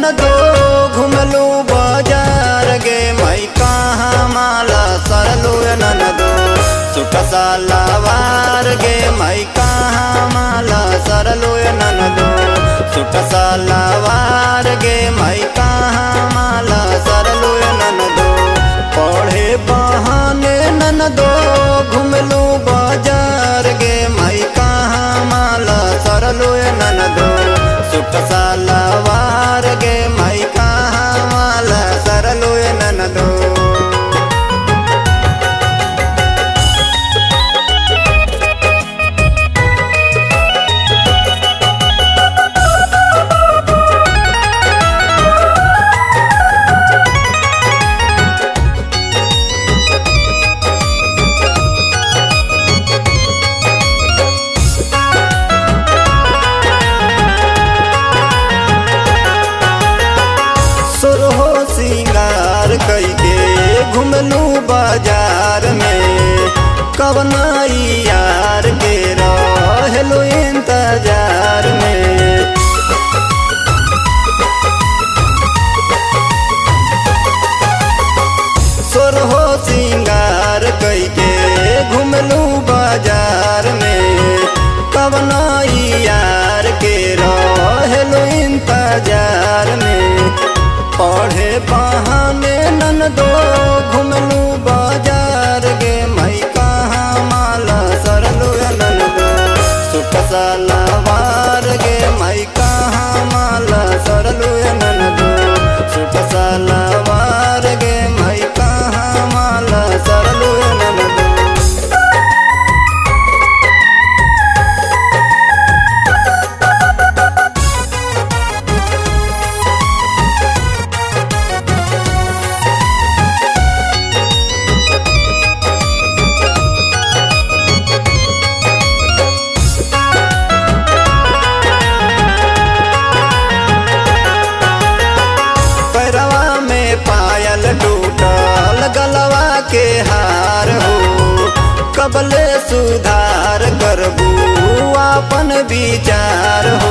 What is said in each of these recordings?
ननदो घुमलू बाजार गे मई कहाँ माला सरलू ननदो सुट सालावार गे मई कहाँ माला सरलू ननदो सुट सालावार गे मई कहाँ माला सरलू ननदो पढ़े बहाने ननदो घुमलू बाजार गे मई कहाँ माला सरलू ननदो सुट सालावार गे मई कहाँ माला सरलू ननदो सुरहो सिंगार कैके घुमलू बाजार में कवनाई यार के रहलो इंतजार में सुरहो सिंगार कैके घुमलू बाजार में कवनाई यार के रहलो इंतजार में पढ़े बहाने ननदो घुमलू बाजार गे मई कहाँ माला सरलू ननदो सुट सालावार गे मई कहाँ माला सरलू ननदो सुट सालावार गे मई कहाँ माला सरलू ननदो पैरवा में पायल टूटल गलवा के हार हो कबले सुधार करबू अपन विचार हो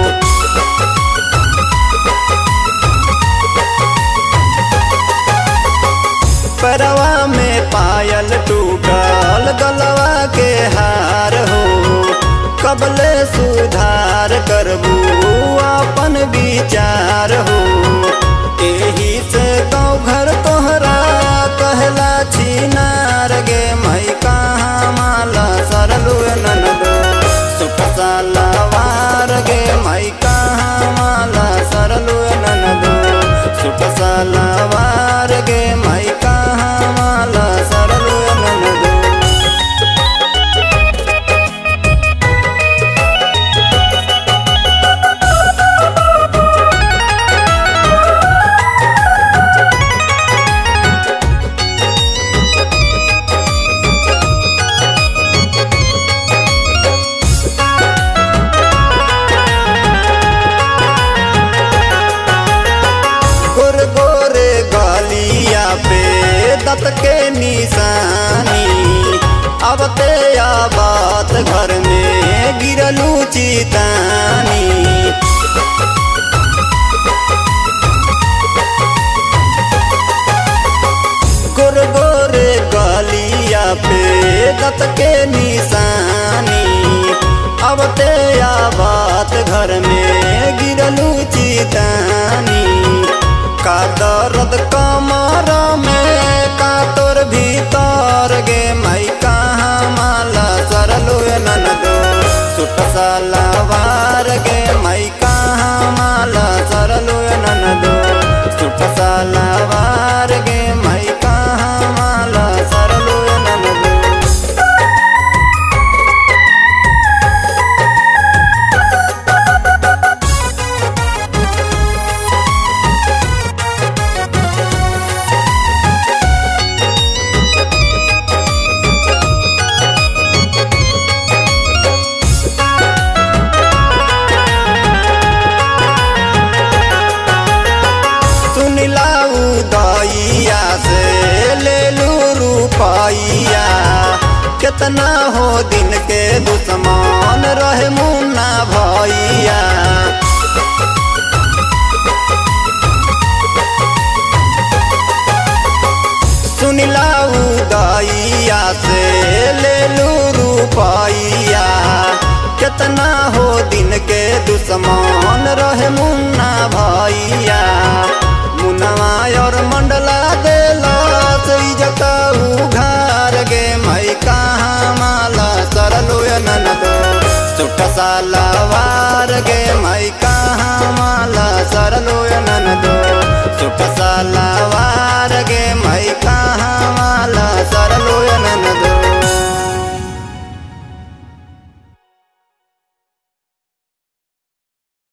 पैरवा में पायल टूटल गलवा के हार हो कबले सुधार करबू अपन विचार हो एही से गाँव घर तोहरा कहला छिनार गे मई कहाँ माला सरलू ननदो सुट सालावार गे मई कहाँ माला सरलू ननदो सुट सालावार गे मई कहाँ माला सरलू ननदो गोर गोरे गालिया पे दत के निशानी अब ते बात घर में गिरलू चितानी गोर गोरे गालिया पे दत के निशानी अब ते बात घर में गिरलू चितानी का दर्द कमर में का तोर भीतर गे मई कहाँ माला सरलू ननदो सुट सालावार गे मई कहाँ माला सरलू ननदो सुट सालावार गे मई कहाँ माला सरलू ननदो सुनिला उदइया से ले लू रुपैया केतना हो दिन के दुश्मन रहे मुन्ना भैया ले लू रूपैया कितना हो दिन के दुश्मन रहे मुन्ना भैया मुन्नवा और मंडला देला इजत उघार गे मई कहाँ माला सरलो ननदो सुठ सालावार गे मई कहाँ माला सरलो ननदो सुठ सालावार